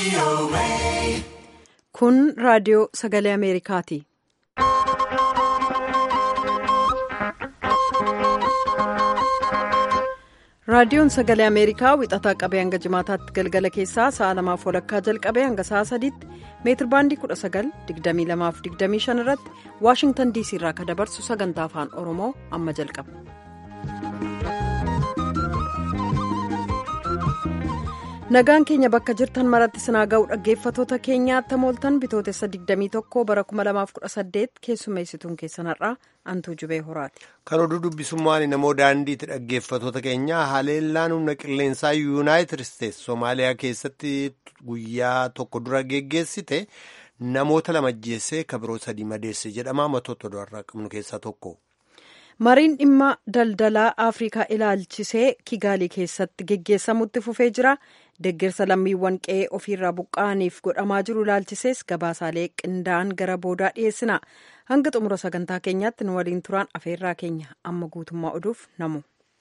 Kun raadiyoo sagalee Ameerikaati. Raadiyoon sagalee Ameerikaa wixataa qabee hanga jimaataatti galgala keessaa sa'a lamaaf walakkaa jalqabee hanga sa'a sadiitti meetir baandii 19,2225 irratti Waashingtan DC irraa kan dabarsu sagantaa afaan Oromoo amma jalqaba. Nagaan keenya bakka jirtan maratti sinaa ga'u dhaggeeffatoota keenyaatti mooltan bitootessa 21 bara 2018 keessummeessituun keessan har'aa antuu jubee horaati. Kan oduu dubbisummaan namoo daandiitti dhaggeeffatoota keenyaa haleellaan humna qilleensaa yuunaayitid isteetsi Somaaliyaa keessatti guyyaa tokko dura geggeessite namoota lama ajjeessee kabiroo sadii madeesse jedhama matoota oduurraa qabnu keessaa tokko. Mariin dhimma daldalaa Afrikaa ilaalchisee Kigaalii keessatti geggeessamutti fufee jira. Deeggarsa lammiiwwan qe'ee ofiirraa buqqa'aniif godhamaa jiru ilaalchisees gabaasaalee qindaa'an gara boodaa dhiyeessina. Hanga xumura sagantaa keenyaatti nu waliin turaan afeerraa keenya amma guutummaa oduuf namu.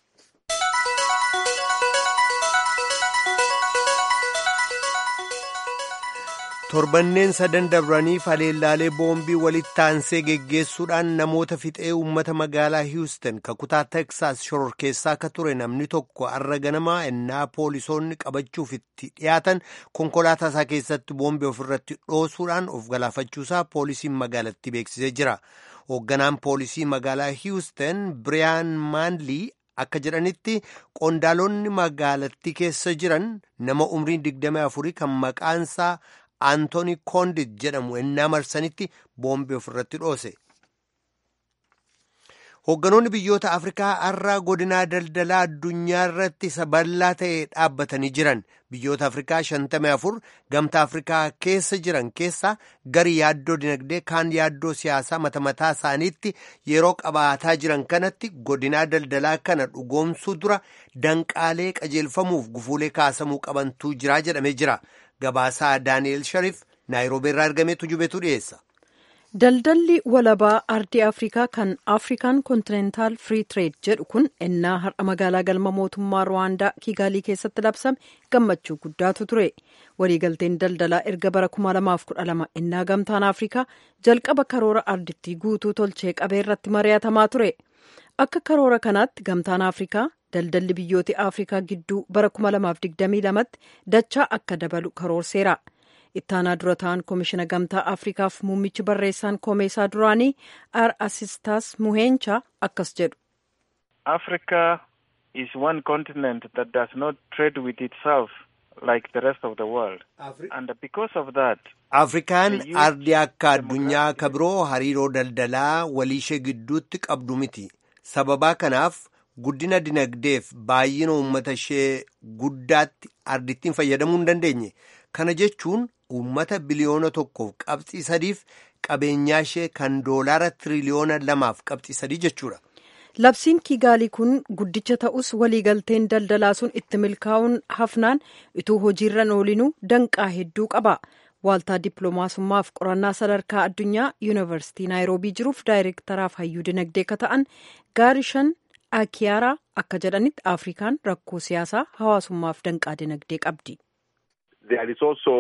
torbanneen sadan dabraniif haleellaalee boombii walitti aansee geggeessuudhaan namoota fixee uummata magaalaa hiwustan kakutaa teksaas shororkeessaa akka ture namni tokko har'a ganamaa ennaa poolisoonni qabachuuf itti dhiyaatan konkolaataa isaa keessatti boombii ofirratti dhoosuudhaan of galaafachuusaa poolisiin magaalattii beeksisee jira hoogganaan poolisii magaalaa hiwustan biriyaan maanlii akka jedhanitti qondaalonni magaalattii keessa jiran nama umriin 24 kan maqaansaa Antooni Koondit jedhamu ennaa marsanitti boombii ofirratti dhoose. Hoogganoonni biyyoota Afrikaa har'a godinaa daldalaa addunyaa irratti isa bal'aa ta'e dhaabbatanii jiran biyyoota Afrikaa 54 gamtaa Afrikaa keessa jiran keessaa gari yaaddoo dinagdee kaan yaaddoo siyaasaa mata mataa isaaniitti yeroo qabaataa jiran kanatti godinaa daldalaa kana dhugoomsuu dura danqaalee qajeelfamuuf gufuulee kaasamuu qabantuu jira jedhamee jira. Gabaasaa Daani'el Sharif Naayiroobii irraa argamee tujubetu dhiyeessa. Daldalli walabaa ardii Afrikaa kan Afrikaan Kontinentaal Free Trade jedhu kun ennaa har'a magaalaa galma mootummaa Ruwaandaa Kiigaalii keessatti labsame gammachuu guddaatu ture. Waliigalteen daldalaa erga bara 2012 ennaa gamtaan Afrikaa jalqaba karoora ardittii guutuu tolchee qabee irratti mari'atamaa ture. Akka karoora kanaatti gamtaan Afrikaa daldalli biyyoota Afrikaa gidduu bara 2022tti dachaa akka dabalu karoorseera. Ittaanaa dura ta'an koomishina gamtaa Afrikaaf muummichi barreessaan koomeesaa duraanii ar asistaas muheencha akkas jedhu. Africa is one continent that does not trade with itself like the rest of the world. And because of that. Afrikaan ardii akka addunyaa kabiroo hariiroo daldalaa waliishee gidduutti qabdu miti. Sababaa kanaaf guddina dinagdeef baay'ina uummata ishee guddaatti ardittiin fayyadamuu hin dandeenye. Kana jechuun uummata biliyoona tokkoof qabxii sadiif qabeenyaa ishee kan doolaara tiriliyoona lamaaf qabxii sadii jechuudha. Labsiin Kiigaalii kun guddicha ta'us waliigalteen daldalaa sun itti milkaa'uun hafnaan utuu hojiirra oolinuu danqaa hedduu qaba. Waaltaa dippiloomaasummaaf qorannaa sadarkaa addunyaa yuunivarsiitii naayiroobii jiruuf daayireektaraaf hayyuu dinagdee akka ta'an gaarishan akiyaaraa akka jedhanitti afrikaan rakkoo siyaasaa hawaasummaaf danqaa dinagdee qabdi. There is also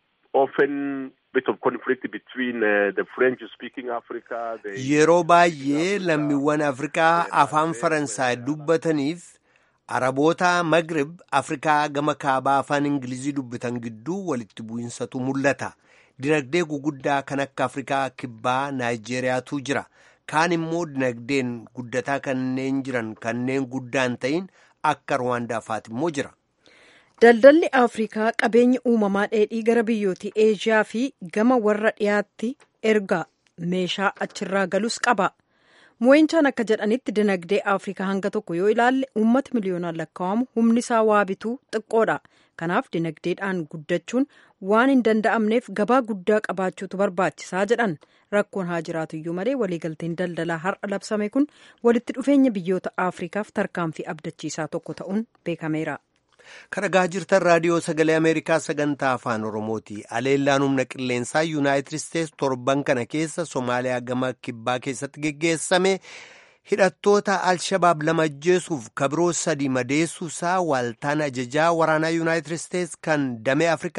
often bit of conflict between uh, the French speaking Africa. The... Yeroo baay'ee lammiiwwan Afrikaa afaan Faransaay dubbataniif Araboota Magrib Afrikaa gama kaabaa afaan Ingilizii dubbatan gidduu walitti bu'insatu mul'ata. Dinagdee guguddaa kan akka Afrikaa kibbaa Naayijeeriyaatu jira. Kaan immoo dinagdeen guddataa kanneen jiran kanneen guddaan ta'in akka Rwaandaa fa'aati immoo jira. Daldalli Afrikaa qabeenya uumamaa dheedhii gara biyyoota Eeshiyaa fi gama warra dhiyaatti erga meeshaa achirraa galus qaba. Mu'eenchaan akka jedhanitti dinagdee Afrikaa hanga tokko yoo ilaalle uummata miliyoonaan lakkaa'amu humni isaa waa bituu xiqqoodha. Kanaaf dinagdeedhaan guddachuun waan hin danda'amneef gabaa guddaa qabaachuutu barbaachisaa jedhan rakkoon haa jiraatu iyyuu malee waliigalteen daldalaa har'a labsame kun walitti dhufeenya biyyoota Afrikaaf tarkaanfii abdachiisaa tokko ta'uun beekameera. Kan dhagaa jirtan raadiyoo sagalee Ameerikaa sagantaa afaan Oromooti. Aleellaan humna qilleensaa Yuunaayitid Isteetsi torban kana keessa Somaaliyaa gama kibbaa keessatti geggeessame hidhattoota Alshabaab lama ajjeesuuf kabiroo sadii madeessuusaa waaltaan ajajaa waraanaa Yuunaayitid Isteetsi kan damee Afrikaa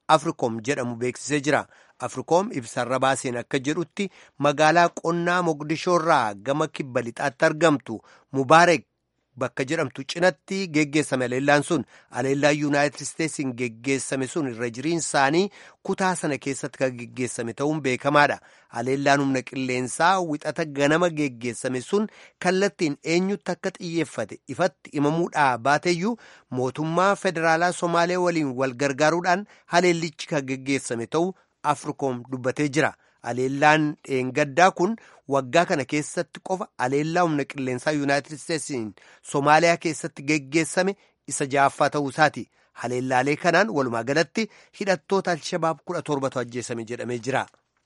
afrikoom jedhamu beeksisee jira afrikoom ibsarra baaseen akka jedhutti magaalaa qonnaa moqdishoorraa gama kibba lixaatti argamtu mubaarek bakka jedhamtu cinatti geggeessame aleellaan sun aleellaan yuunaayitid isteetsiin geggeessame sun irra jiriin isaanii kutaa sana keessatti kan geggeessame ta'uun beekamaadha aleellaan humna qilleensaa wixata ganama geggeessame sun kallattiin eenyutti akka xiyyeeffate ifatti himamuudhaa baateeyyuu mootummaa federaalaa somaalee waliin wal gargaaruudhaan haleellichi kan geggeessame ta'uu afrikoom dubbatee jira. Aleellaan dheengaddaa kun waggaa kana keessatti qofa aleellaa humna qilleensaa yuunaayitid isteetsiin Somaaliyaa keessatti geggeessame isa ja'affaa ta'uu isaati. Haleellaalee kanaan walumaa galatti hidhattoota Alshabaab kudha torbatu ajjeesame jedhamee jira.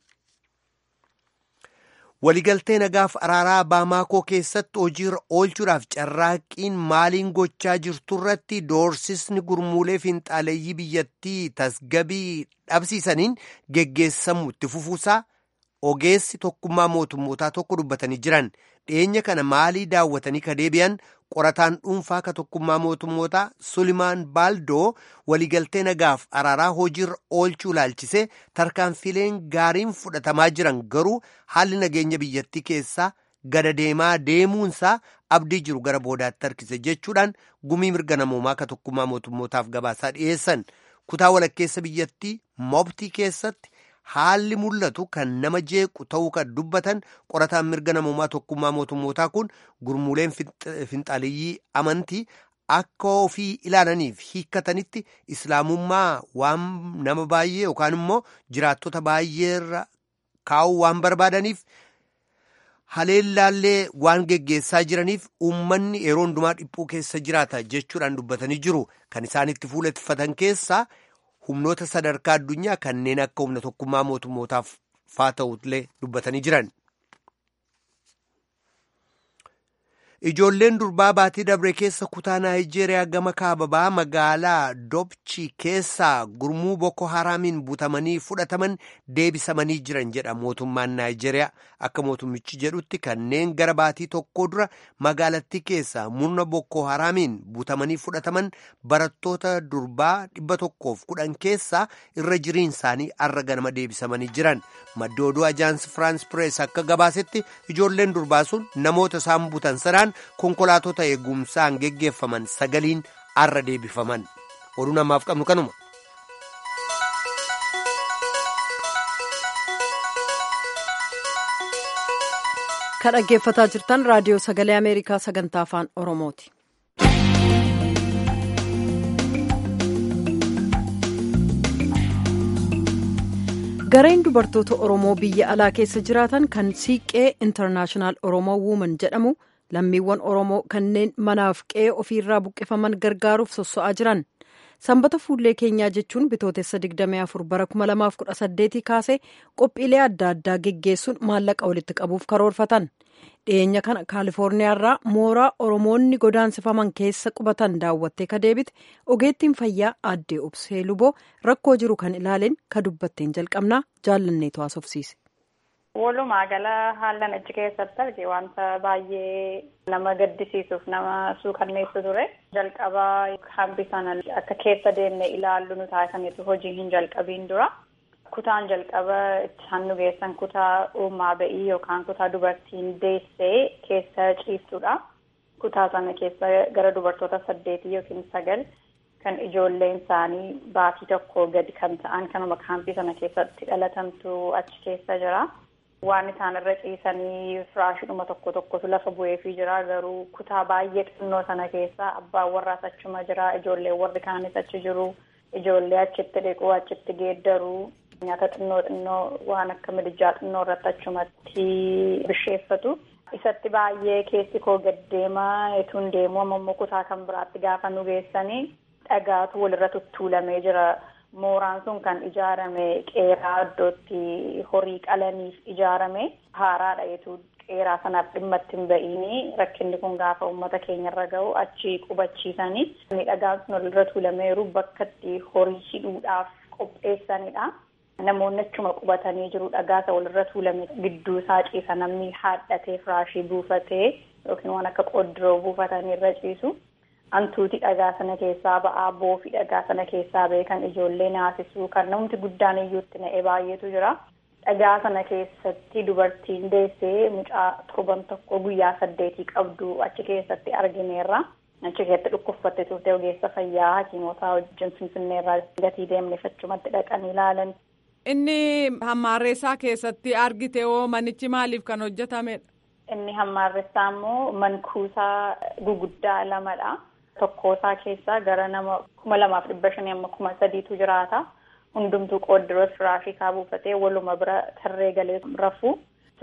Waligaltee nagaaf araaraa Baamaakoo keessatti hojiirra oolchuudhaaf carraaqqiin maaliin gochaa jirtu irratti doorsisni gurmuulee finxaaleeyyii biyyattii tasgabii dhabsiisaniin geggeessamu itti fufuusaa ogeessi tokkummaa mootummootaa tokko dubbatanii jiran dhiyeenya kana maalii daawwatanii ka deebi'an qorataan dhuunfaa ka tokkummaa mootummootaa sulimaan baaldoo waligaltee nagaaf araaraa hojiirra oolchuu ilaalchisee tarkaanfileen gaariin fudhatamaa jiran garuu haalli nageenya biyyattii keessaa gada deemaa deemuunsaa abdii jiru gara boodaatti harkise jechuudhaan gumii mirga namoomaa ka tokkummaa mootummootaaf gabaasaa dhiyeessan kutaa walakkeessa biyyattii mobtii keessatti haalli mul'atu kan nama jeequ ta'uu kan dubbatan qorataan mirga namoomaa tokkummaa mootummootaa kun gurmuuleen finxaaliyyii amantii akka ofii ilaalaniif hiikkatanitti islaamummaa waan nama baay'ee yookaan immoo jiraattota baay'eerra kaa'uu waan barbaadaniif haleellaallee waan geggeessaa jiraniif uummanni yeroo hundumaa dhiphuu keessa jiraata jechuudhaan dubbatanii jiru kan isaan itti fuuleffatan keessaa humnoota sadarkaa addunyaa kanneen akka humna tokkummaa mootummootaaf faa ta'ullee dubbatanii jiran. Ijoolleen durbaa baatii dabre keessa kutaa Naayijeeriyaa gama kaababaa magaalaa Dobchi keessaa gurmuu Boko Haraamiin butamanii fudhataman deebisamanii jiran jedha mootummaan Naayijeeriyaa. Akka mootummichi jedhutti kanneen gara baatii tokko dura magaalattii keessaa murna Boko Haraamiin butamanii fudhataman barattoota durbaa dhibba tokkoof kudhan keessaa irra jiriin isaanii arra ganama deebisamanii jiran. Maddi oduu ajaansi Firaans Pirees akka gabaasetti ijoolleen durbaa sun namoota isaan butan sanaan konkolaatota eegumsaan geggeeffaman sagaliin arra deebifaman oduu namaaf qabnu kanuma. kan dhaggeeffataa jirtan raadiyoo sagalee ameerikaa sagantaa afaan oromooti. gareen dubartoota oromoo biyya alaa keessa jiraatan kan siiqqee intarnaashinaal oromoo wuuman jedhamu lammiiwwan oromoo kanneen manaaf qe'ee ofiirraa buqqifaman gargaaruuf sosso'aa jiran sanbata fuullee keenyaa jechuun bitootessa 24 bara 2018 kaasee qophiilee adda addaa geggeessuun maallaqa walitti qabuuf karoorfatan dhiyeenya kana kaalifoorniyaarraa mooraa oromoonni godaansifaman keessa qubatan daawwattee ka deebite ogeettiin fayyaa aaddee obsee luboo rakkoo jiru kan ilaaleen ka dubbatteen jalqabnaa jaallanneetu haasofsiise. Walumaa gala haallan achi keessatti arge wanta baay'ee nama gaddisiisuuf nama suukanneessu ture. Jalqaba hambi sana akka keessa deemne ilaallu nu taasisaniitu hojii hin jalqabiin dura. Kutaan jalqaba isaan nu geessan kutaa uumaa ba'ii yookaan kutaa dubartiin deessee keessa ciistudha. Kutaa sana keessa gara dubartoota saddeetii yookiin sagal kan ijoolleen isaanii baatii tokko gadi kan ta'an kanuma kaampii sana keessatti dhalatamtu achi keessa jira. Waan isaan irra ciisanii firaashidhuma tokko tokkotu lafa bu'eefii jira garuu kutaa baay'ee xinnoo sana keessa abbaan warraas achuma jira ijoolleen warri kaanis achi jiru ijoollee achitti dhiquu achitti geeddaruu nyaata xinnoo xinnoo waan akka midijaa xinnoo irratti achumatti bisheeffatu. Isatti baay'ee keessi koo gaddeemaa etuun deemuu ammoo kutaa kan biraatti gaafa nu geessanii dhagaatu walirra tuttuulamee jira. Mooraan sun kan ijaarame qeeraa iddootti horii qalaniif ijaarame haaraadha jechuun qeeraa sanaaf dhimma ittiin ba'iini rakkinni kun gaafa uummata keenyarra gahu achi qubachiisanii dhagaan sun walirra tuulameeru bakka itti horii hidhuudhaaf qopheessanidha. Namoonni achuma qubatanii jiru dhagaasa walirra tuulame gidduu isaa ciisa namni haadhatee firaashii buufatee yookiin waan akka qoddiroo buufatanii irra ciisu. hantuuti dhagaa sana keessaa ba'aa boofii dhagaa sana keessaa ba'e kan ijoollee naasisuu kan namti guddaan iyyuutti na'e baay'eetu jira. Dhagaa sana keessatti dubartiin deessee mucaa torban tokko guyyaa saddeetii qabdu achi keessatti argineerra. Achi keessatti dhukkubsatte turte ogeessa fayyaa hakiimotaa wajjin finfinneerraa gatii deemne achumatti dhaqanii ilaalan. Inni hammaarreessaa keessatti argite hoo manichi maaliif kan hojjetamedha? Inni hammaarreessaa immoo mankuusaa guguddaa lamadha. Tokkoosaa keessaa gara nama kuma lamaaf dhibba shanii amma kuma sadiitu jiraata. Hundumtuu qooddiroo firaashii buufatee waluma bira tarree galee rafu.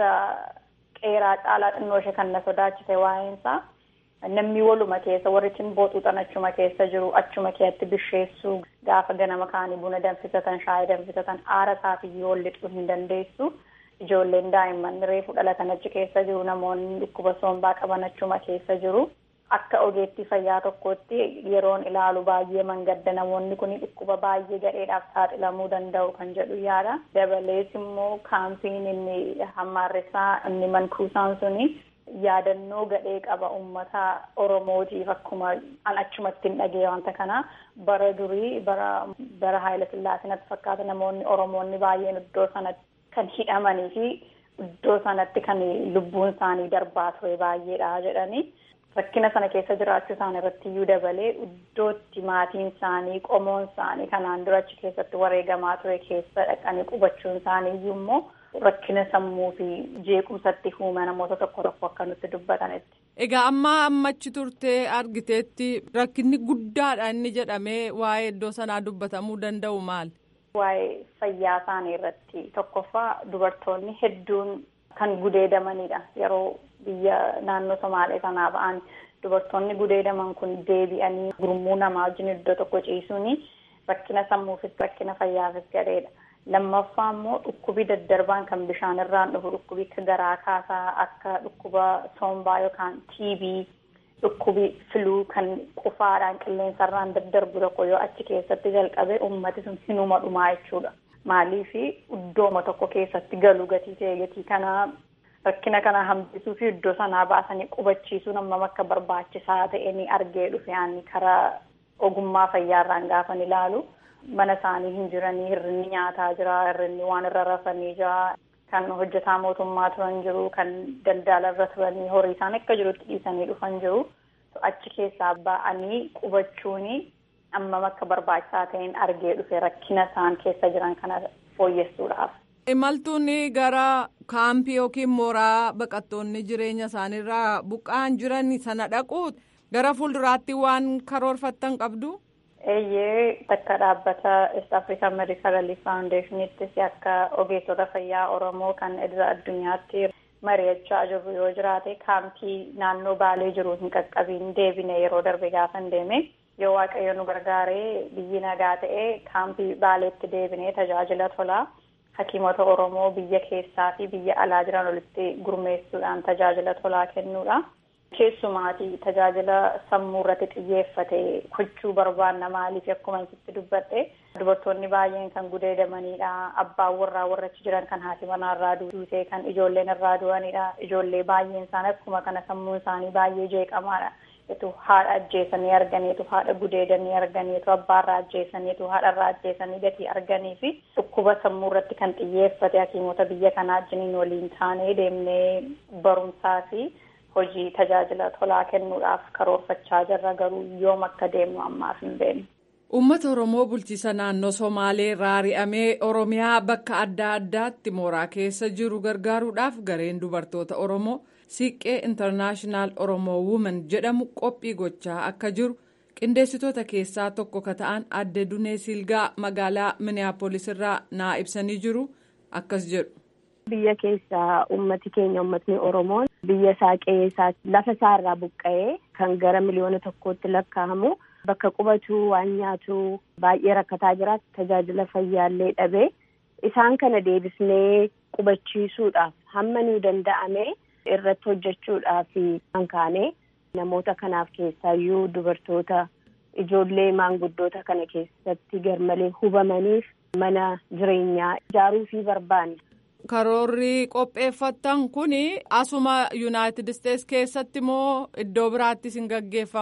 Qeeraa caalaa xinnoo ishee kan na sodaachise waa'eensaa. Namni waluma keessa warri booxuuxan achuma keessa jiru achuma keessatti bisheessuu gaafa ganama kaanii buna danfisatan shaayii danfisatan aara isaafiyyuu wal lixuu hin dandeessu. Ijoolleen daa'imman reefu dhalatan achi keessa jiru namoonni dhukkuba sombaa qaban achuma keessa jiru. Akka ogeettii fayyaa tokkootti yeroon ilaalu baay'ee mangadda namoonni kun dhukkuba baay'ee gadheedhaaf saaxilamuu danda'u kan jedhu yaada. Dabalees immoo kaampiin inni hammaarressaa inni mankuusaan suni yaadannoo gadhee qaba uummata Oromootiif akkuma an achumatti hin dhagee wanta kana bara durii bara bara Haayila Sillaasinatti fakkaata namoonni Oromoonni baay'een iddoo sanatti kan hidhamanii fi iddoo sanatti kan lubbuun isaanii darbaa ture baay'eedha jedhanii. rakkina sana keessa jiraachuu isaanii irratti iyyuu dabalee iddootti maatiin isaanii qomoon isaanii kanaan dura achi keessatti wareegamaa ture keessa dhaqanii qubachuun isaanii iyyuu immoo rakkina sammuu fi jeequmsatti uuma namoota tokko tokko akka nutti dubbatanitti. Egaa amma ammachi turtee argiteetti rakkinni guddaadha inni jedhamee waa'ee iddoo sanaa dubbatamuu danda'u maali? Waa'ee fayyaa isaanii irratti tokkoffaa dubartoonni hedduun kan gudeedamanidha yeroo biyya naannoo Somaalee sanaa ba'an dubartoonni gudeedaman kun deebi'anii gurmuu namaa wajjin iddoo tokko ciisuun rakkina sammuufis rakkina fayyaafis gadheedha. Lammaffaa immoo dhukkubi daddarbaan kan bishaan irraan dhufu dhukkubi akka garaa kaasaa akka dhukkuba sombaa yookaan TB dhukkubi filuu kan qufaadhaan qilleensarraan daddarbu tokko yoo achi keessatti jalqabe ummati sun hinuma dhumaa jechuudha. Maaliif iddooma tokko keessatti galu gatii ta'e gatii kanaa rakkina kana hambisuu fi iddoo sanaa baasanii qubachiisuun hammam akka barbaachisaa ta'e ni argee dhufe ani karaa ogummaa fayyaarraan gaafan ilaalu mana isaanii hin jiranii hirrinni nyaataa jira hirrinni waan irra rafanii jira kan hojjetaa mootummaa turan jiru kan daldala irra turanii horii isaan akka jirutti dhiisanii dhufan jiru achi keessaa ba'anii qubachuun hammam akka barbaachisaa ta'een argee dhufe rakkina isaan keessa jiran kana fooyyessuudhaaf. Imaltuun gara kaampii yookiin mooraa baqattoonni jireenya isaaniirraa buqqa'an jiran sana dhaquu gara fuulduraatti waan karoorfattan qabdu. Eeyyee bakka dhaabbata East African Medical Relief Foundationittis akka ogeessota fayyaa Oromoo kan idila addunyaatti mari'achaa jirru yoo jiraate kaampii naannoo Baalee jiru hin qaqqabiin deebine yeroo darbe gaafa deeme yoo waaqayyo nu gargaaree biyyi nagaa ta'e kaampii Baaleetti deebinee tajaajila tolaa. Hakiimota Oromoo biyya keessaa fi biyya alaa jiran walitti gurmeessuudhaan tajaajila tolaa kennuudha. Keessumaatii tajaajila sammuu irratti xiyyeeffate gochuu barbaanna maaliif akkuma isitti dubbadhe dubartoonni baay'een kan gudeedamanidha. Abbaan warraa warra achi jiran kan haati manaa irraa duutee kan ijoolleen irraa du'anidha. Ijoollee baay'een isaanii akkuma kana sammuun isaanii baay'ee jeeqamaadha. tu haadha ajjeesanii arganiitu haadha gudeedanii arganiitu abbaarraa ajjeesaniitu haadharraa ajjeesanii gatii arganii fi dhukkuba sammuu irratti kan xiyyeeffate hakiimota biyya kanaa wajjiniin waliin taanee deemnee barumsaa fi hojii tajaajila tolaa kennuudhaaf karoorfachaa jirra garuu yoom akka deemnu ammaaf hin beeknu. Uummata Oromoo bulchiisa naannoo Somaalee irraa ari'amee Oromiyaa bakka adda addaatti mooraa keessa jiru gargaaruudhaaf gareen dubartoota Oromoo. Siiqqee intarnaashinaal Oromoo Wuuman jedhamu qophii gochaa akka jiru qindeessitoota keessaa tokko ka ta'an adde Dunee Silgaa magaalaa Miniyaapolis irraa naa ibsanii jiru akkas jedhu. Biyya keessaa uummati keenya uummatni Oromoon biyya isaa qe'ee isaa lafa isaa irraa buqqa'ee kan gara miliyoona tokkootti lakkaa'amu bakka qubatu waan nyaatu baay'ee rakkataa jira tajaajila fayyaallee dhabee isaan kana deebisnee qubachiisuudhaaf hamma nuu danda'ame. irratti hojjechuudhaaf kan kaane namoota kanaaf keessaayyuu dubartoota ijoollee maanguddoota kana keessatti garmalee hubamaniif mana jireenyaa ijaaruu fi barbaanna. Karoorri qopheeffattan kun asuma Yuunaayitid Isteets keessatti moo iddoo biraattis hin gaggeeffamu?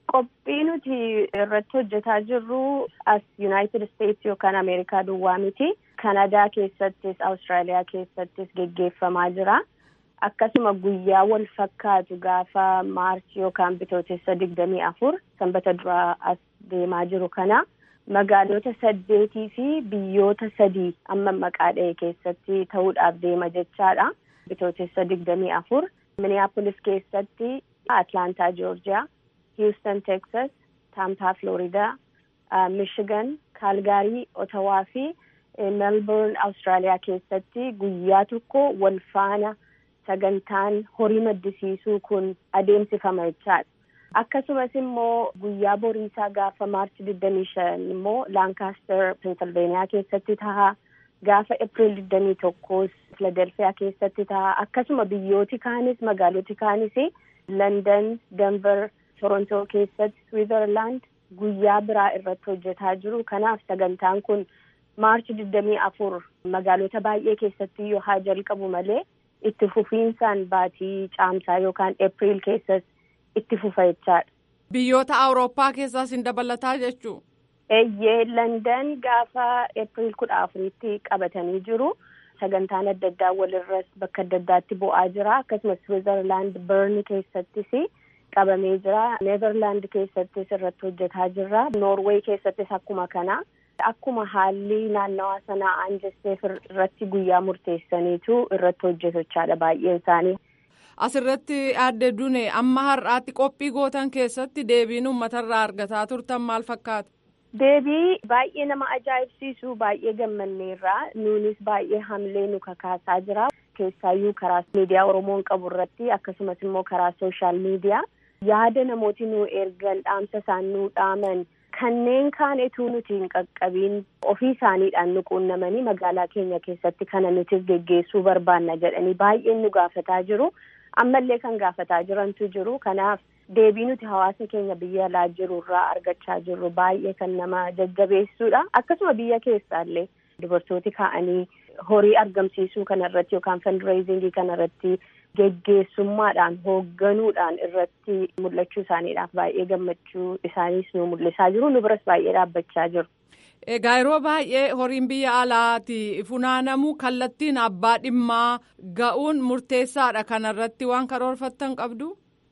Qophii nuti irratti hojjetaa jirru as United States yookaan Ameerikaa duwwaa miti. Kanadaa keessattis Awustiraaliyaa keessattis geggeeffamaa jira. Akkasuma guyyaa wal fakkaatu gaafa maarchi yookaan bitootessa digdamii afur sanbata duraa as deemaa jiru kana magaalota saddeetii fi biyyoota sadii amma maqaa dha'e keessatti ta'uudhaaf deema jechaadha. Bitootessa digdamii afur Minneapolis keessatti Atlantaa Joorjiyaa, Houston Texas, Tampa Florida, Michigan, Kaalgaarii, Otawaa fi Melbourne Awustiraaliyaa keessatti guyyaa tokko wal faana sagantaan horii maddisiisuu kun adeemsifama jechaadha. Akkasumas immoo guyyaa boriisaa gaafa maarchi digdamii shan immoo Laankaastar Pensilveeniyaa keessatti ta'a. Gaafa Eepiriil digdamii tokkos Filadelfiyaa keessatti ta'a. Akkasuma biyyooti kaanis magaaloti kaanis London, Denver, Torontoo keessatti Switzerland guyyaa biraa irratti hojjetaa jiru. Kanaaf sagantaan kun maarchi digdamii afur magaalota baay'ee keessatti yoo haa jalqabu malee itti fufiinsaan baatii caamsaa yookaan Eepiriil keessas itti fufa jechaadha. Biyyoota Awurooppaa keessaas hin dabalataa jechuu? Eeyyee London gaafa Eepiriil kudha afuritti qabatanii jiru. Sagantaan adda addaa walirras bakka adda addaatti bu'aa jira. Akkasumas Switzerland Bern keessattis qabamee jira. Neezerlaand keessattis irratti hojjetaa jirra. Noorweey keessattis akkuma kana. Akkuma haalli naannawaa sanaa aanjesteef irratti guyyaa murteessaniitu irratti hojjetachaadha baay'een isaanii. Asirratti aadde Dune amma har'aatti qophii gootan keessatti deebiin uummatarraa argataa turtan maal fakkaata? Deebii baay'ee nama ajaa'ibsiisu baay'ee gammanneerraa nuunis baay'ee hamlee nu kakaasaa jira. Keessaayyuu karaa miidiyaa Oromoon qabu irratti akkasumas immoo karaa sooshaal miidiyaa yaada namooti nu ergan dhaamsa isaan nu dhaaman kanneen kaan etuu nuti hin qaqqabiin ofii isaaniidhaan nu quunnamanii magaalaa keenya keessatti kana nuti geggeessuu barbaanna jedhanii baay'een nu gaafataa jiru. Ammallee kan gaafataa jirantu jiru. Kanaaf deebii nuti hawaasa keenya biyya alaa jiru irraa argachaa jirru baay'ee kan nama jajjabeessuudha. Akkasuma biyya keessaallee dubartooti ka'anii horii argamsiisuu kanarratti yookaan fundraisingii kanarratti geggeessummaadhaan hoogganuudhaan irratti mul'achuu isaaniidhaaf baay'ee gammachuu isaaniis nu mul'isaa jiru. Nu biras baay'ee dhaabbachaa jiru. Egaa yeroo baay'ee horiin biyya alaati funaanamuu kallattiin abbaa dhimmaa ga'uun murteessaadha kanarratti waan karoorfattan qabdu.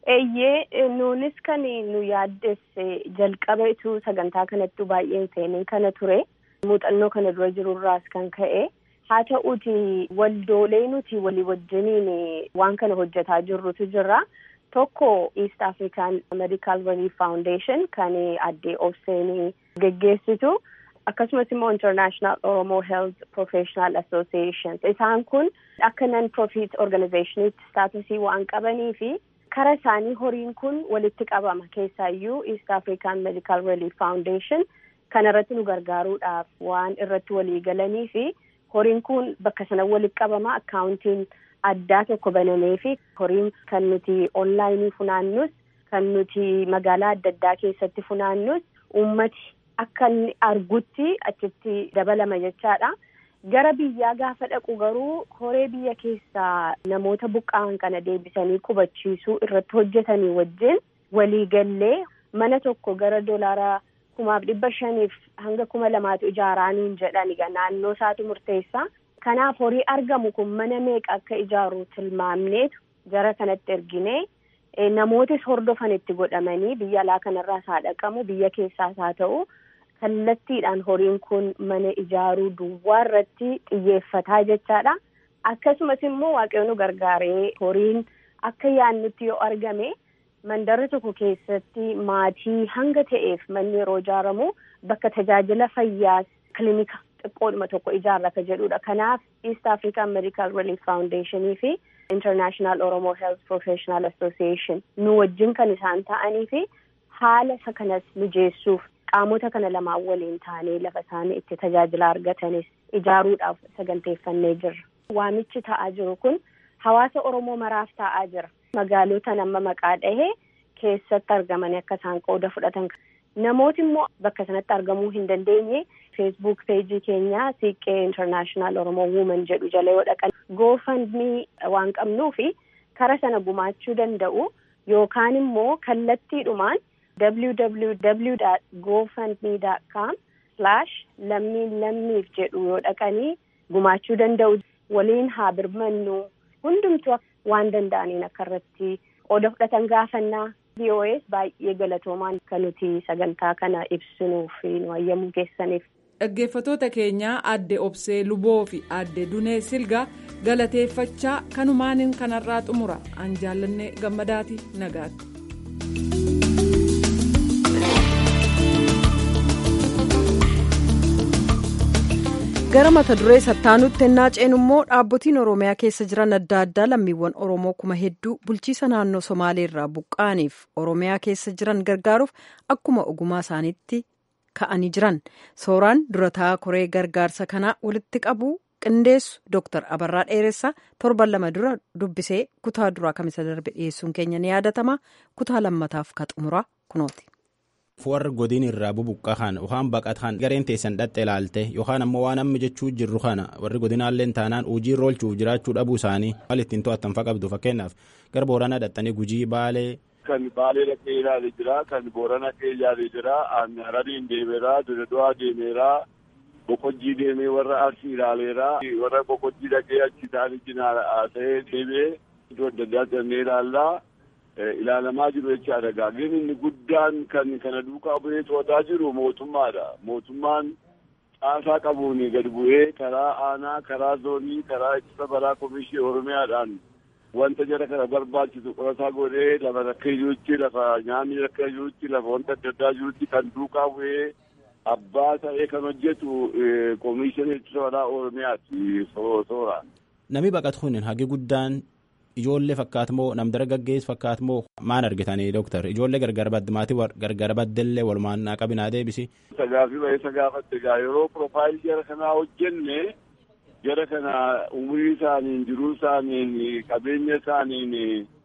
Eeyyee nuunis kan nu yaaddesse jalqaba ituu sagantaa kanattuu baay'een seenee kana ture muuxannoo kana dura jirurraas kan ka'e haa ta'uuti waldoolee nuti walii wajjiniin waan kana hojjetaa jirrutu jira. Tokko East African Medical Relief Foundation kan addee Obseenii geggeessitu. akkasumas immoo International Oromo Health Professional Association isaan kun akka nan profit organizationitti staatusii waan qabanii fi kara isaanii horiin kun walitti qabama keessaayyuu East African Medical Relief Foundation kana irratti nu gargaaruudhaaf waan irratti walii galanii fi horiin kun bakka sana walitti qabama akkaawuntiin addaa tokko banamee fi horiin kan nuti onlaayinii funaannus kan nuti magaalaa adda addaa keessatti funaannus uummati akka inni argutti achitti dabalama jechaadha. Gara biyyaa gaafa dhaqu garuu horee biyya keessaa namoota buqqa'an kana deebisanii qubachiisuu irratti hojjetanii wajjin waliigallee mana tokko gara dolaara kumaaf dhibba shaniif hanga kuma lamaatu ijaaraaniin jedhan naannoo isaatu murteessa. Kanaaf horii argamu kun mana meeqa akka ijaaru tilmaamneetu gara kanatti erginee namootis hordofan itti godhamanii biyya alaa kanarraas haa dhaqamu biyya keessaas haa ta'u. kallattiidhaan horiin kun mana ijaaruu duwwaa irratti xiyyeeffataa jechaadha. Akkasumas immoo waaqayyoon nu gargaaree horiin akka yaannutti yoo argame mandara tokko keessatti maatii hanga ta'eef manni yeroo ijaaramu bakka tajaajila fayyaas kilinika xiqqoodhuma tokko ijaarrata jedhudha. Kanaaf East African Medical Relief Foundationii fi International Oromo Health Professional Association nu wajjin kan isaan ta'anii fi haala isa kanas mijeessuuf qaamota kana lamaan waliin taanee lafa isaanii itti tajaajila argatanis ijaaruudhaaf saganteeffannee jirra. Waamichi ta'aa jiru kun hawaasa Oromoo maraaf ta'aa jira. Magaalotaan amma maqaa dhahee keessatti argamanii akka isaan qooda fudhatan. Namooti immoo bakka sanatti argamuu hin dandeenye feesbuuk peejii keenya siiqqee intarnaashinaal Oromoo wuuman jedhu jala yoo dhaqan goofandmii waan qabnuufi kara sana gumaachuu danda'u yookaan immoo kallattiidhumaan www.gofundme.com slash lammiin lammiif jedhu yoo dhaqanii gumaachuu danda'u waliin haa birmannu hundumtu waan danda'aniin akka irratti qooda fudhatan gaafannaa BOS baay'ee galatoomaan kan nuti sagantaa kana ibsinuuf nu hayyamuu keessaniif. Dhaggeeffatoota keenyaa adde Obsee Luboo fi adde Dunee Silgaa galateeffachaa kanumaan kanarraa xumura an jaallannee gammadaati nagaatti. gara mata duree sattaanutti ennaa ceenu immoo dhaabbotiin oromiyaa keessa jiran adda addaa lammiiwwan oromoo kuma hedduu bulchiisa naannoo somaaleerraa buqqa'aniif oromiyaa keessa jiran gargaaruuf akkuma ogumaa isaaniitti ka'anii jiran sooraan durataa koree gargaarsa kanaa walitti qabu qindeessu dooktar abarraa dheeressaa torban lama dura dubbisee kutaa duraa kamisa darbe dhiyeessuun keenya ni yaadatama kutaa lammataaf ka xumura kunooti. warra godin irraa bubuqqa kan yookaan baqatan gareen teessan dhatte ilaalte yookaan ammoo waan amma jechuu jirru kana warri godinaallee taanaan hojii roolchuuf jiraachuu dhabuu isaanii maal ittiin to'attan fa qabdu fakkeenyaaf gara booranaa dhattanii gujii baalee. Kan baalee dhaqee ilaalee jira kan boorana dhaqee ilaalee jira harariin deemeera dudduwaa deemeera boqojjii deemee warra arsii ilaaleera warra boqojjii dhaqee achi isaanii cinaa ta'ee deemee iddoo adda addaa jennee ilaallaa. ilaalamaa jiru jechaadha gaageen inni guddaan kan kana duukaa bu'ee to'ataa jiru mootummaadha mootummaan caasaa qabuun gad bu'ee karaa aanaa karaa zoonii karaa ittisa balaa komishinii oromiyaadhaan wanta jara kana barbaachisu qorataa godhee lafa rakka jirutti lafa nyaanni rakka jirutti lafa wanta adda addaa jirutti kan duukaa bu'ee abbaa ta'ee kan hojjetu komishinii ittisa balaa oromiyaati soora. Namni baqatu kun hagi guddaan ijoollee fakkaatmoo nam dargaggeessu fakkaatmoo maan argitanii dooktar ijoollee gargar badde maatii gargar baddellee walumaan qabinaa deebisi. Sagaafi ba'eessa gaafatte gaa yeroo piroofaayilii jara kanaa hojjenne jara kana umurii isaaniin jiruu isaaniin qabeenya isaaniin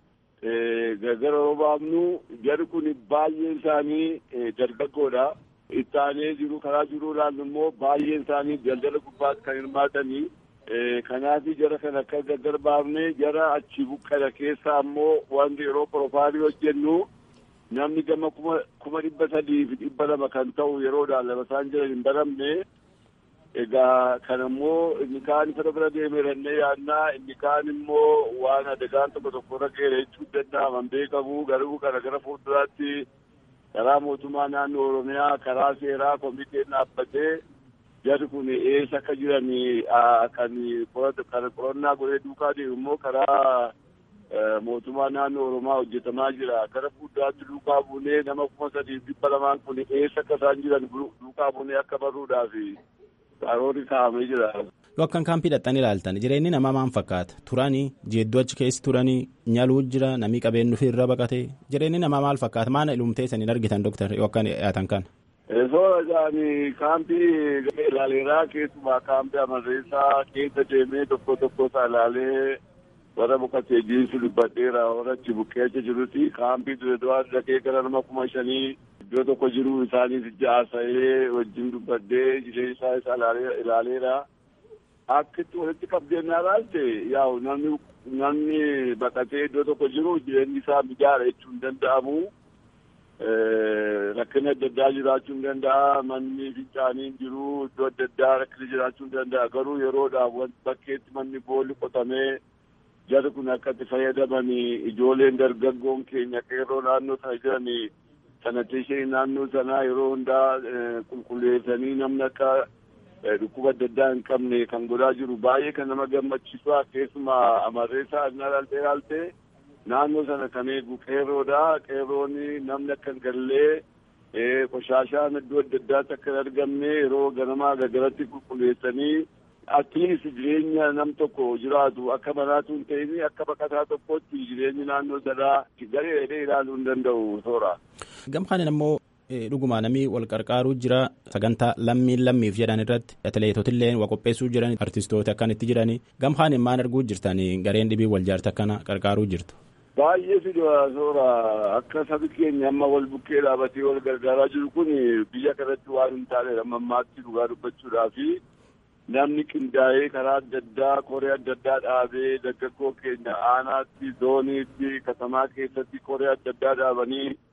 gargar yeroo baafnu jari kun baay'een isaanii dargaggoodha. Ittaanee jiru karaa jiruu ilaallu immoo baay'een isaanii daldala gubbaatti kan hirmaatanii. kanaaf jara kana akka gargar baafne jara achi buqqa'e keessa ammoo wanti yeroo piroofaayilii hojjennu namni gama kuma dhibba sadii fi dhibba lama kan ta'u yeroodhaan lama isaan jiran hin baramne egaa kan ammoo inni kaan fira bira deemeerannee yaannaa inni kaan immoo waan adagaan tokko tokko irra geera jechuu danda'aman beekamu garuu kana gara fuulduraatti karaa mootummaa naannoo oromiyaa karaa seeraa komiteen dhaabbatee jarri kun eessa akka jiran kan qorannaa godhee duukaa deemu immoo karaa mootummaa naannoo oromiyaa hojjetamaa jira gara fuulduraatti duukaa buunee nama kuma sadiif dhibba lamaan kun eessa akka isaan jiran duukaa buunee akka barruudhaaf karoorri kaa'amee jira. Yoo akkan kaampii dhaqxanii ilaaltan jireenyi namaa maal fakkaata turanii jeedduu achi keessa turanii nyaluu jira namni qabeen dhufee irra baqate jireenyi namaa maal fakkaata maana ilumtee saniin argitan dooktar yoo akkan dhiyaatan kana. Soora isaanii kaampii ilaaleeraa keessumaa kaampii amarreessaa keessa deemee tokko tokko isaa ilaalee warra boqotee jiinsu dubbadheera warra achi buqqee achi jirutti kaampii dura dhaqee gara nama kuma shanii iddoo tokko jiru isaaniif jaasa'ee wajjin dubbadhee jireenya isaa isaa ilaaleera. Akka itti walitti qabdeennaa ilaalte yaa'u namni namni baqatee iddoo tokko jiru jireenyi isaa mijaara jechuun hin danda'amu. rakkina adda addaa jiraachuu hin danda'a manni fincaaniin jiru iddoo adda addaa rakkina jiraachuu hin danda'a garuu yeroodhaaf bakkeetti manni boolli qotamee jarri kun akka itti fayyadamanii ijoolleen dargaggoon keenya qeerroo naannoo sana jiranii sanatishee naannoo sanaa yeroo hundaa qulqulleessanii namni akka dhukkuba adda addaa hin qabne kan godhaa jiru baay'ee kan nama gammachiisu keessumaa amarreessaa adnaa laaltee laaltee naannoo sana kan eegu qeerroodha qeerroon namni akka hin gallee qoshaashaan iddoo adda addaatti akka hin argamne yeroo ganamaa gargaratti qulqulleessanii atliist jireenya nam tokko jiraatu akka manaatu hin ta'in akka baqataa tokkotti jireenyi naannoo sanaa garee dheedhee ilaaluu hin danda'u soora. Gamkaan ammoo dhuguma namni wal qarqaaruu jira sagantaa lammiin lammiif jedhan irratti atileetotillee waa qopheessuu jiran artistoota akkanitti jirani gamkaan maal arguu jirtan gareen dhibii wal jaarta akkana qarqaaruu jirtu. Baay'ee fidoo soora akka sabi keenya amma wal bukkee dhaabatee wal gargaaraa jiru kun biyya kanatti waan hin taane ammaatti dhugaa dubbachuudhaa fi namni qindaa'ee karaa adda addaa koree adda addaa dhaabee dargaggoo keenya aanaatti zooniitti katamaa keessatti koree adda addaa dhaabanii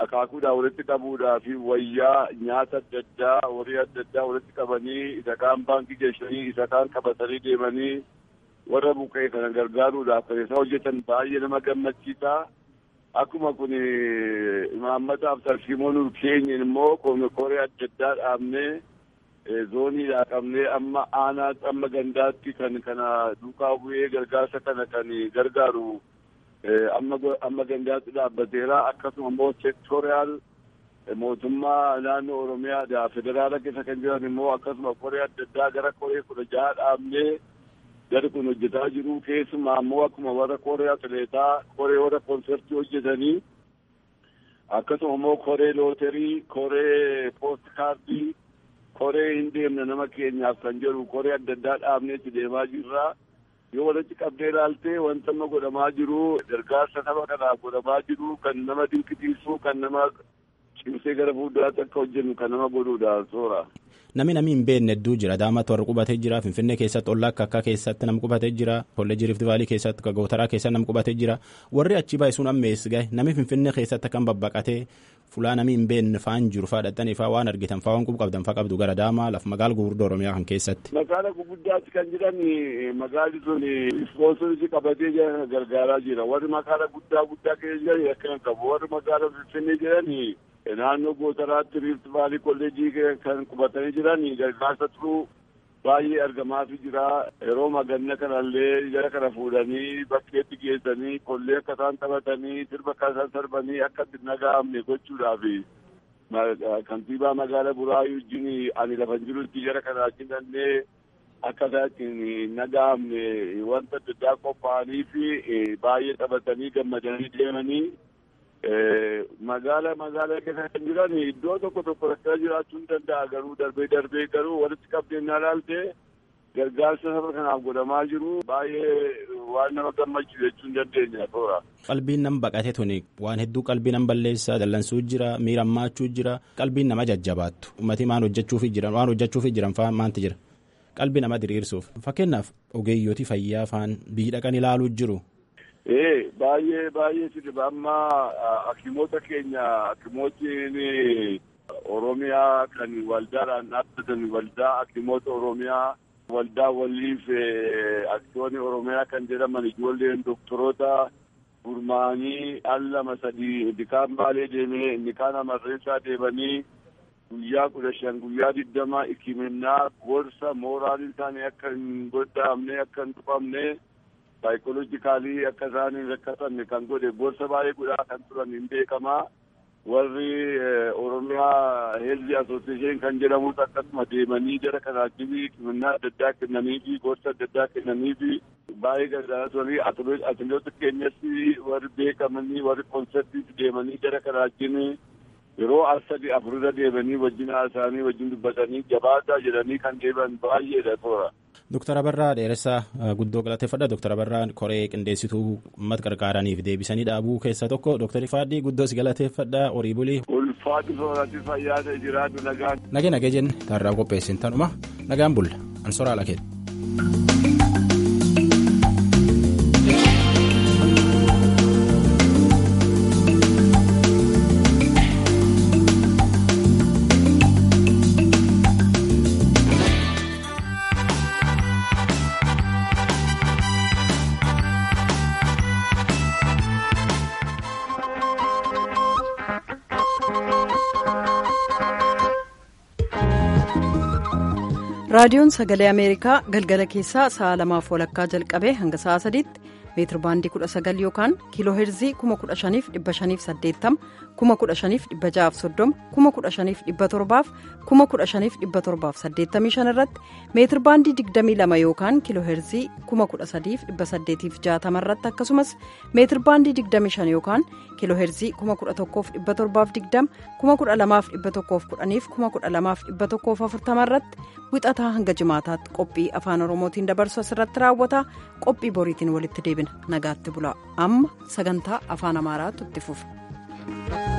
akaakuudhaa walitti qabuudhaa fi wayyaa nyaata adda addaa horii adda addaa walitti qabanii isa kaan baankii geessanii isa kaan qabatanii deemanii warra buqqee kana gargaaruudhaaf kan isaan hojjetan baay'ee nama gammachiisa. Akkuma kun imaammataaf tarsiimoon keenya immoo koree adda addaa dhaabnee zooniidhaa qabnee amma aanaatti amma gandaatti kan kana duukaa bu'ee gargaarsa kana kan gargaaru amma amma gandaatti dhaabbateera akkasuma immoo sektoriyaal mootummaa naannoo oromiyaadha federaala keessa kan jiran immoo akkasuma koree adda addaa gara koree kudha jaha dhaabnee gadi kun hojjetaa jiru keessumaa immoo akkuma warra koree atileetaa koree warra konsertii hojjetanii akkasuma immoo koree looterii koree poost kaardii koree hin deemne nama keenyaaf kan jedhu koree adda addaa dhaabneetti deemaa jirra yoo walitti qabdee ilaaltee wanta amma godhamaa jiru gargaarsa nama kanaaf godhamaa jiru kan nama dinqisiisu kan nama cimsee gara fuulduraatti akka hojjennu kan nama godhuudha soora. Namni namni hin beekne hedduu jira. Daamatti warra qubatee jira. Finfinnee keessatti ollaa akka akka keessatti nam qubatee jira. Kolleejjii Rift Vaalii keessatti Gootaraa keessatti nam qubatee jira. Warri achi baay'ee sun ammees gahe namni Finfinnee keessatti kan babbaqatee fulaa namni hin beekne faan jiru faa dhattanii faa waan argitan faa waan qabdan faa qabdu gara daamaa lafa magaala gurguddoo Oromiyaa kan keessatti. Magaala gurguddaatti kan jiran magaalli sun ispoonsorii qabatee jiran gargaaraa jira. Warri magaala guddaa guddaa keessa jiran akkana qabu. Warri magaala Finfinnee jiran naannoo gootaraatti riifti vaalii kolleejjii kan qubatanii jiran gargaarsa turuu baay'ee argamaatu jira yeroo maganna kanallee jara kana fuudhanii bakkeetti geessanii kollee akka isaan taphatanii sirba akka isaan sarbanii akka itti naga'amne gochuudhaaf kantiibaa magaala buraayu wajjin ani lafa jirutti jara kana ajjinannee akka isaan ittiin naga'amne wanta adda addaa qophaa'anii fi baay'ee taphatanii gammadanii deemanii magaala magaala keessa kan jiran iddoo tokko tokko rakkoo jiraachuu hin danda'a garuu darbee darbee garuu walitti qabdeen ilaalte gargaarsa saba kanaaf godhamaa jiru baay'ee waan nama gammachiisu jechuu hin dandeenya toora. Qalbiin nama baqate tuni waan hedduu qalbii nama balleessaa dallansuu jira miira ammaachuu jira qalbiin nama jajjabaattu uummatii maan hojjechuufi jiran waan hojjechuufi jiran fa'aa maanti jira qalbii nama diriirsuuf fakkeenyaaf ogeeyyooti fayyaa fa'aan biyyi dhaqan ilaaluu jiru. Ee baay'ee baay'ee sidiba amma hakimoota keenya hakimootiin Oromiyaa kan waldaadhaan dhaabbatan waldaa hakimoota Oromiyaa waldaa waliif aksiyoonii Oromiyaa kan jedhaman ijoolleen doktoroota gurmaanii al lama sadii inni kaan baalee deemee inni kaan amarreessaa deemanii guyyaa kudha shan guyyaa digdama ikiminnaa gorsa mooraalii isaanii akka hin goddaamne akka hin tuqamne saayikoolojikaalii akka isaan hin rakkatanne kan godhe gorsa baay'ee guddaa kan turan hin beekamaa warri oromiyaa heelzi asooseeshin kan jedhamus akkasuma deemanii jara kanaachifi himannaa adda addaa kennaniifi gorsa adda addaa kennaniifi baay'ee gargaaraa turanii atileetota keenyatti warri beekamanii warri konsertiitti deemanii jara kanaachiin yeroo as sadi afurirra deemanii wajjin haasa'anii wajjin dubbatanii jabaataa jedhanii kan deeman baay'eedha toora. Dooktar Abarraa dheeressaa guddoo galateeffadha. Dooktar Abarraa koree qindeessituu uummata gargaaraniif deebisanii dhaabuu keessaa tokko. Dooktar Ifaadii guddoo si galateeffadha. Horii bulii. Ulfaati soorati fayyaa ta'e jiraatu nagaan. Nagee nagee jenne taarraa qopheessin tanuma nagaan bulla ansoraa lakeedha. raadiyoon sagalee ameerikaa galgala keessaa sa'a lamaaf walakkaa jalqabee hanga sa'a sadiitti meetir baandii kudha sagal yookaan kiiloo heerzii kuma kudha shaniif dhibba shaniif saddeettama kuma kudha shaniif dhibba ja'aaf soddoma kuma kudha shaniif dhibba torbaaf kuma kudha shaniif dhibba torbaaf saddeettamii shan irratti meetir baandii digdamii lama yookaan kiiloo heerzii kuma kudha sadiif dhibba saddeetiif jaatama irratti akkasumas meetir baandii digdamii shan yookaan kiiloo heerzii kuma kudha tokkoof dhibba torbaaf digdama kuma kudha lamaaf dhibba tokkoof kudhaniif kuma kudha lamaaf dhibba tokkoof afurtama irratti wixataa hanga jimaataatti qophii afaan oromootiin dabarsu asirratti raawwata qophii boriitiin walitti deebina nagaatti bulaa amma sagantaa afaan amaaraatu itti fufa.